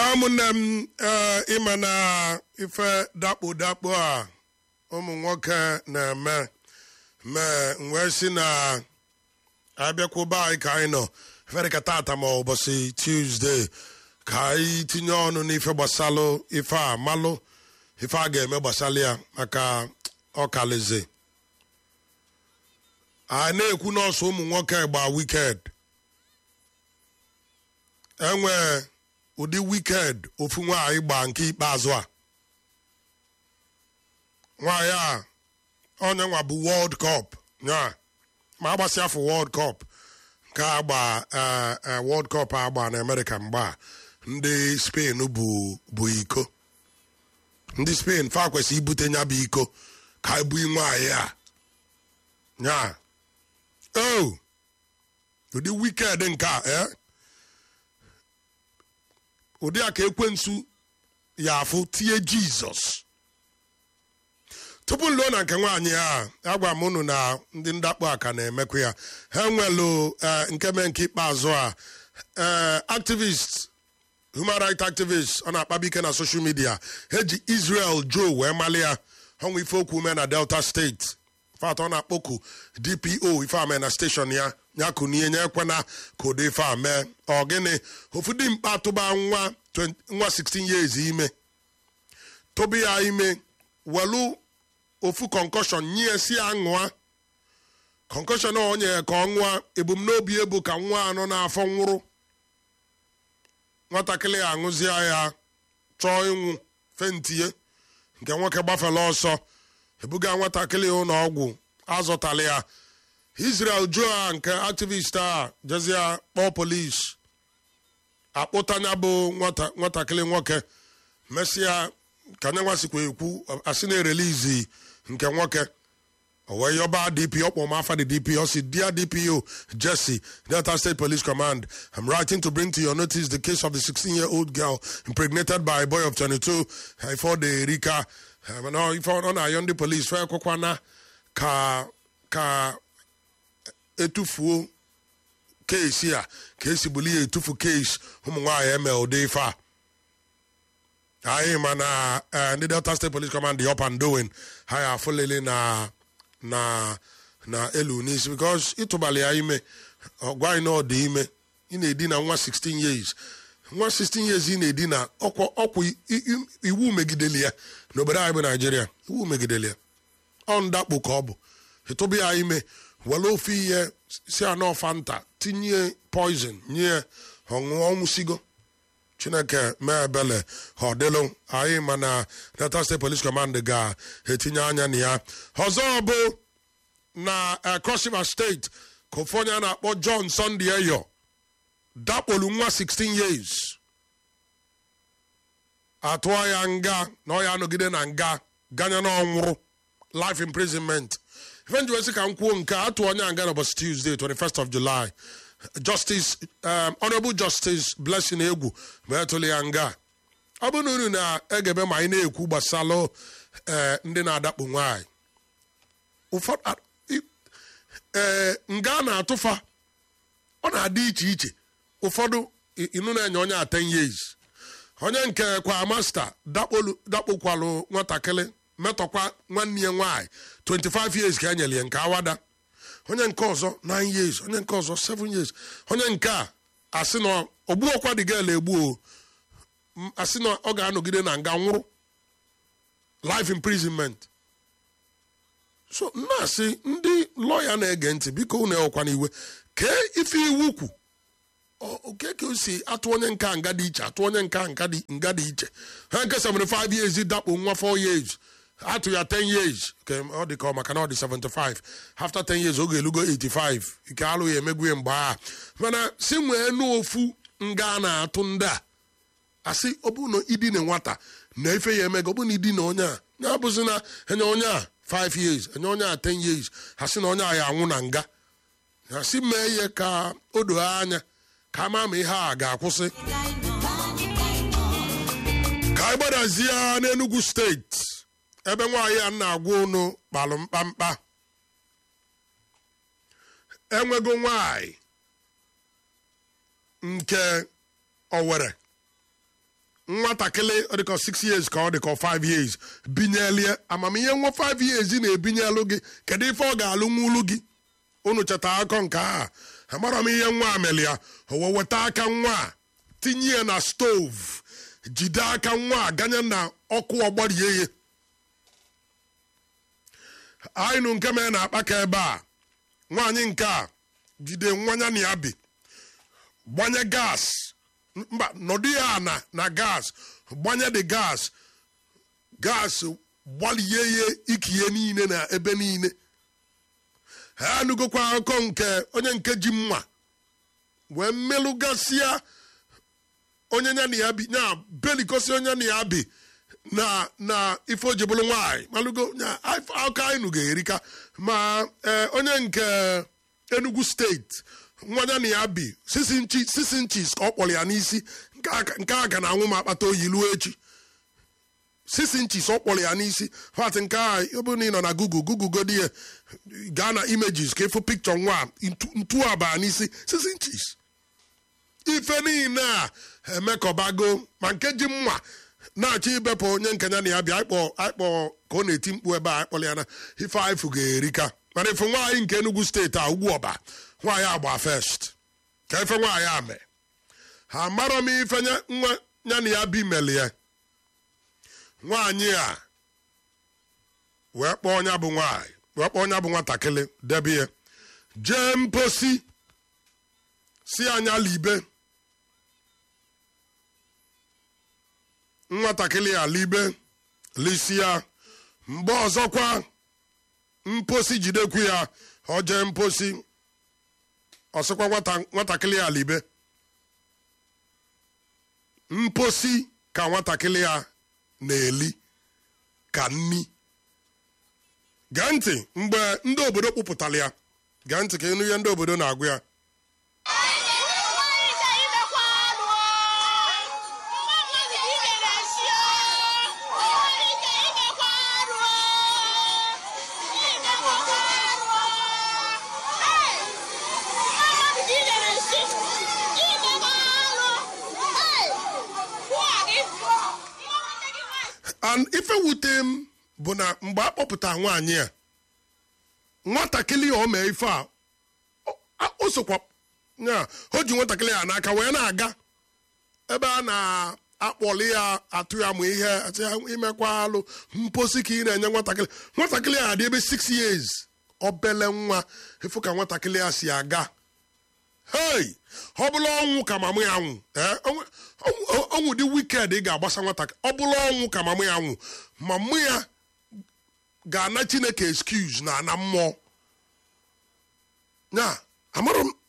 ụmụnne m ee, ịma na ife dakpo dakpo a ụmụ nwoke na-eme mee wee si na abịakwuba anyị ka anyị nọ fere ka tata ma ụbọchị tuzdee ka anyị tinye ọnụ n'ife gbasalụ ife a malụ ife a ga-eme gbasara ya maka ọkalize a na-ekwu nọọsụ ụmụ nwoke gba wiked enwe ụdị wiked ofu nwaanyị gba nke ikpeazụ a nwaanyị a onye nwa bụ world cup nya ma agbasị afọ world cup nke agba eh, eh, world cup agba na amerịka mgbe a ndị spain bụ bụ iko ndị spain fa kwesị ibute nya bụ iko ka ebu nwaanyị a nya o ụdị wiked nke a eh? ụdị a ka ekwensu ya afụ tie jizọs tupu nluo na nke nwaanyị a agwa m unu na ndị ndakpo a ka na-emekwa ya ha nwelu eh, nke mee nke ikpeazụ a eh, activist human rights activist ọ na-akpabi ike na social media ha ji israel joe wee mali ya ọnwa ife okwu mee na delta steeti fat ọ na-akpọku dpo ife ame na steshọn ya ya kunie nye ekwena ka ụdị ife a mee ọ gịnị ofu dị mkpa tụba nwa 20 nwa 16 years ime tụba ya ime welu ofu kọnkọshọn nye si ya ṅụa kọnkọshọn a o nyere ka ọ ṅụa ebumnobi ebu ka nwa anọ n'afọ nwụrụ nwatakịrị ya aṅụzie ya chọọ ịnwụ fentie nke nwoke gbafela ọsọ ebuga nwatakịrị ụlọ ọgwụ azọtala ya israel joa nke activist a jezie kpọọ polis akpụtanya bụ nwata- nwatakịrị nwoke mesịa ka nye nwasikwa ekwu asị na-erelizi nke nwoke o wee yọba dp ọkpọ m afa the dp ọ si dear dpo jesse delta state police command i'm writing to bring to your notice the case of the 16 year old girl impregnated by a boy of 22 ifo de rika ife ọ na-ayọ ndị polis fe ekwekwana ka ka etufuo keesi a ka esi buli ya etufu keesi ụmụ nwaanyị eme ụdị ife a anyị ma na eh, ndị delta state police command dị up and doing ha ya afụlele na na na elu n'isi because ịtụbalị ya ime ọgwa anyị na ọ dị ime ị na-edina nwa 16 years nwa 16 years ị na-edina ọkwa ọkwa i- i- iwu megideli ya n'obodo anyị bụ naijiria iwu megideli ya ọ ndakpo ka ọ bụ ịtụba ya ime were ofe ihe si anọ fanta tinye poison nye ọṅụọ ọnwụsigo chineke mee ebele ha ọ dịlụ anyị ma na delta state police command ga-etinye anya na ya ọzọ bụ na eh, cross river steeti ka ofu onye a na-akpọ john sunday eyo dakpolu nwa 16 years atụọ ya nga na ọ ya anọgide na nga ganye na ọnwụrụ life imprisonment ife nji wesị ka m kwuo nke a, atụ onye a nga n'ụbọchị tuesday 21st of july justice um, honorable justice blessing egwu ma etụlụ ya nga ọ bụrụ na unu na-egebe ma anyị na-ekwu gbasalụ eh, ndị na-adakpo nwaanyị ụfọdụ a- i- ee nga a na-atụfa ọ na-adị iche iche ụfọdụ i- inu na-enye onye a 10 years onye nke kwa masta dakpolu- dakpokwalụ nwatakịrị metọkwa nwanne ya nwaanyị 25 years ka e nyere ya nke awada onye nke ọzọ 9 years onye nke ọzọ 7 years onye nke a asị na ogbuokwa dị gel egbuo M- asị na ọ ga-anọgide na nga nwụrụ life imprisonment so na-asị ndị lọya na-ege ntị biko unu ewekwana iwe kee ife iwu kwu ọ- oke ka o si atụ onye nka nga dị iche atụ onye nka nga dị nga dị iche ha nke 75 years dakpo nwa 4 years atụ ya 10 years ke ọ dị ka ọ maka na ọ dị 75 after 10 years oge elugo 85 ike alụ ya emegwu ya mgbe a mana si nwee n'ofu nga a na-atụ ndị a asị ọ bụrụ na idina nwata na ife ya emega ọ bụrụ na idina onye a ya bụzi na enye onye a 5 years enye onye a 10 years ha sị na onye a ya anwụ na nga ha sị mee ihe ka o doo anya ka ama ma ihe a ga-akwụsị ka anyị gbadazie n'Enugu steeti ebe nwaanyị a na-agwa unu kpalụ mkpamkpa enwego nwaanyị nke Owere nwatakịrị ọ dịka 6 years ka ọ dịka 5 years binyelie amamihe nwa 5 years na-ebinyelu gị kedu ife ọ ga-alụ nwulu gị unu cheta akọ nke a amara m ihe nwa ameli ya o wee weta aka nwa a tinye ya na stovu jide aka nwa a ganye na ọkụ ọgbarie ya anyị nụ nke mere na-akpa ka ebe a nwaanyị nke a jide nwanya na ya bi gbanye gas mba nọdụ ya na na gas gbanye the gas gas gbalie ya ikiye niile na ebe niile ha anụgokwa akụkọ nke onye nke ji mma wee mmelụgasịa onye nya na ya bi nya belikosi onye na ya bi na na ife o ji bụrụ nwaanyị malụgo nya aka anyị nụ ga-erika ma ee, onye nke enugu steeti nwanya na ya bi sisi nchi sisi nchis ka ọ kpọrọ ya n'isi nke a nke a ga na-anwụ ma akpata oyi luo echi sisi nchis ọ kpọrọ ya n'isi fat nke a ọ bụrụ na ị nọ na google google godi ya gaa na images ka ịfụ pikchọ nwa a, ntu- ntu aba n'isi sisi nchis ife niile a emekọbago ma nke ji mma na-achọ ibepụ onye nke ya na ya bịa akpọ akpọ ka ọ na-eti mkpu ebe a akpọrọ ya na ife aifu ga-erika mana ife nwaanyị nke Enugu steeti a ugwu ọba nwaanyị agba first ka ife nwaanyị a mee ha marọ m ife nya- nwa ya na ya bi melie nwaanyị a wee kpọọ ọnya bụ nwaanyị wee kpọọ ọnya bụ nwatakịrị debe ya jee mposi si anya libe nwatakịrị a libe lisi ya mgbe ọzọkwa mposi jidekwu ya ọ jee mposi ọsịkwa nwata- nwatakịrị a libe mposi ka nwatakịrị a na-eli ka nni gee ntị mgbe ndị obodo kpụpụtara ya gee ntị ka ịnụ ihe ndị obodo na-agụ ya and ife wute m bụ na mgbe a kpọpụta nwaanyị a nwatakịrị a o mee ife a o- a- o sokwa ya o ji nwatakịrị ya n'aka wee na-aga ebe a na-akpọli ya atụ ya ma ihe atụ ya imekwa alụ mposi ka ị na-enye nwatakịrị nwatakịrị a dị ebe 6 years obele nwa ịfụ ka nwatakịrị ya si aga hei ọ bụla ọnwụ ka mamụ ya nwụ ee, ọnwụ- ọnwụ- ọnwụ dị wiked ị ga-agbasa nwatakịrị ọ bụla ọnwụ ka mamụ ya nwụ mamụ ya ga-ana chineke excuse na ana mmụọ ya amarụ m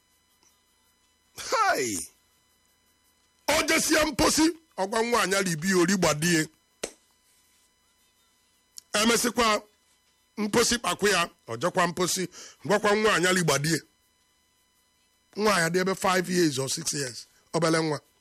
hei ọ jesie mposi ọgwa nwaanyị alibi ori gbadie emesịkwa mposi kpakwu ya ọjọkwa mposi gwakwa nwaanyị aligbadie nwaanyị dị ebe 5 years or 6 years obele nwa